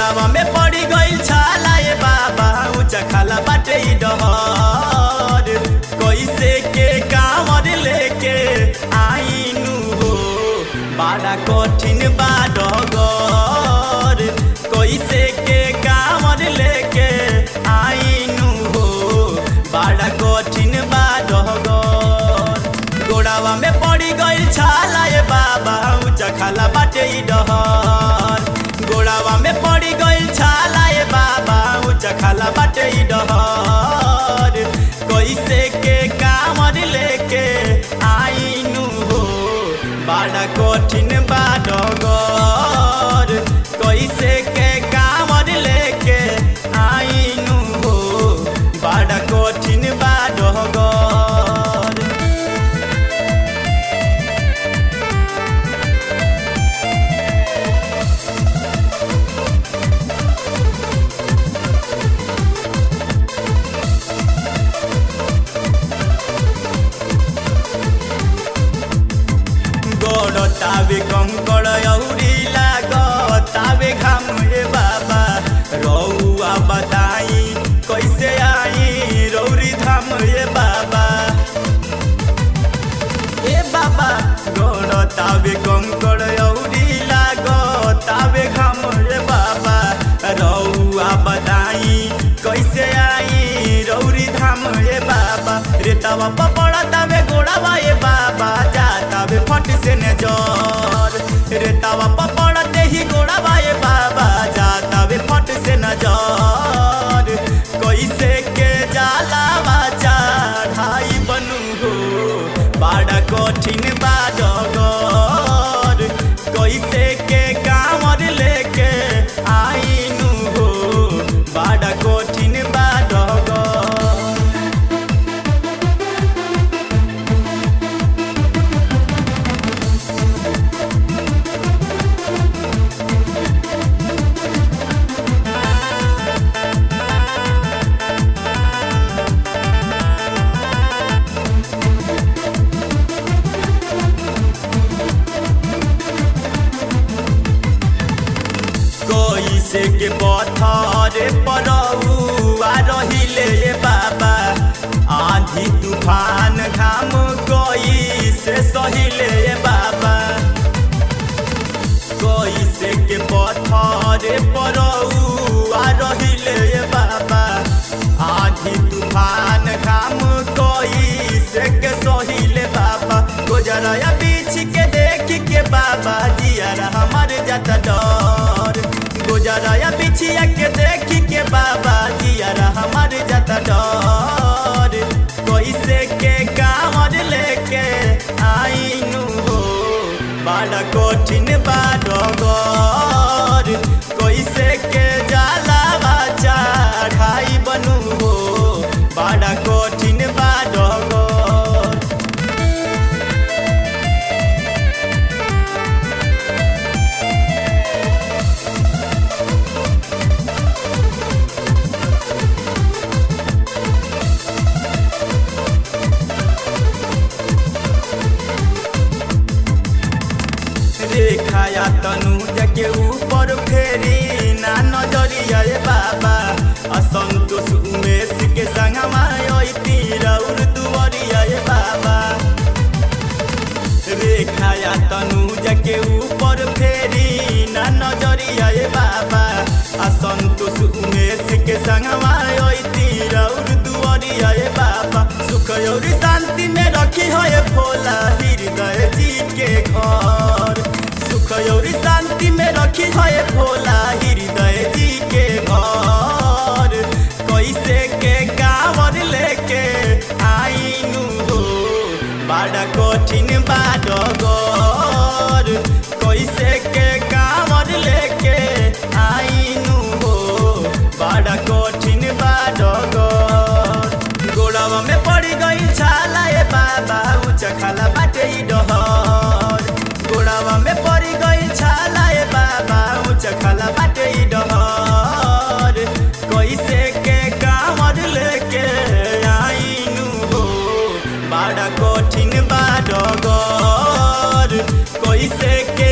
गोड़ावा में पड़ी गइल छाला ए बाबा ऊंचा खाला बाटे ई डहर कैसे के कांवर लेके आईनु हो बड़ा कठिन बा डगर कैसे के कांवर लेके आईनु हो बड़ा कठिन बा डगर गोड़ावा में पड़ी गइल छाला ए बाबा ऊंचा खाला बाटे ई डहर गोड़ावा में पड़ी गइल छाला ए बाबा ऊंचा खाला बाटे ई डहर कैसे के कामर लेके आईनु हो बड़ा कठिन बा डगर कैसे के कामर लेके आईनु हो बड़ा कठिन बा डगर गोड़ तावे कंकड़ औरी लागतावे घाम ए बाबा रौआ बताई कैसे आई रौरी धाम ए बाबा ए बाबा गोड़ तावे कंकड़ औरी लागतावे घाम ए बाबा रौआ बताई कैसे आई रौरी धाम ए बाबा रेतावा पपड़ा तावे गोड़ावा ए बाबा जातावे फट से ने जर रेतावा पपड़ा ते ही गोड़ावा ए बाबा जातावे फट से न जर कैसे के जाला बाचा ढाई बनू हो बड़ा कठिन बा डगर कैसे के कांवर लेके आईनु हो बड़ा कठिन बा डगर कैसे के पथरे परौआ रहिले ए बाबा आंधी तूफान घाम कैसे सहिले ए बाबा कैसे के पथरे परौआ रहिले ए बाबा आंधी तूफान घाम कैसे के सहिले बाबा गुजराया बीच के देख के बाबा जियारा हमारे जाता डर गुजराया बिछिया के देख के बाबा जियारा हमारे जाता डर कैसे के कांवर लेके आईनु हो बड़ा कठिन बा डगर कैसे के जाला बाचा ढाई बनू हो बड़ा कठिन बा डगर रेखाया तनुज के ऊपर फेरी ना नजरिया ए बाबा असंतोष उमेश के संगमा अइती रौर दुवरिया ए बाबा रेखाया तनुज के ऊपर फेरी ना नजरिया ए बाबा असंतोष उमेश के संगमा अइती रौर दुवरिया ए बाबा सुख और शांति में रखी है भोला हृदय जी के घर सुख और शांति में रखी है भोला हृदय जी के घर कैसे के कांवर लेके आईनु हो बड़ा कठिन बा डगर कैसे के कांवर लेके आईनु हो बड़ा कठिन बा डगर गोड़ावा में पड़ी गई छाला ए बाबा ऊंचा खाला बाटे ई डहर गोड़ावा में पड़ी गई छाला ए बाबा ऊंचा खाला बाटे ई डहर कैसे के कांवर लेके आईनु हो बड़ा कठिन बा डगर कैसे के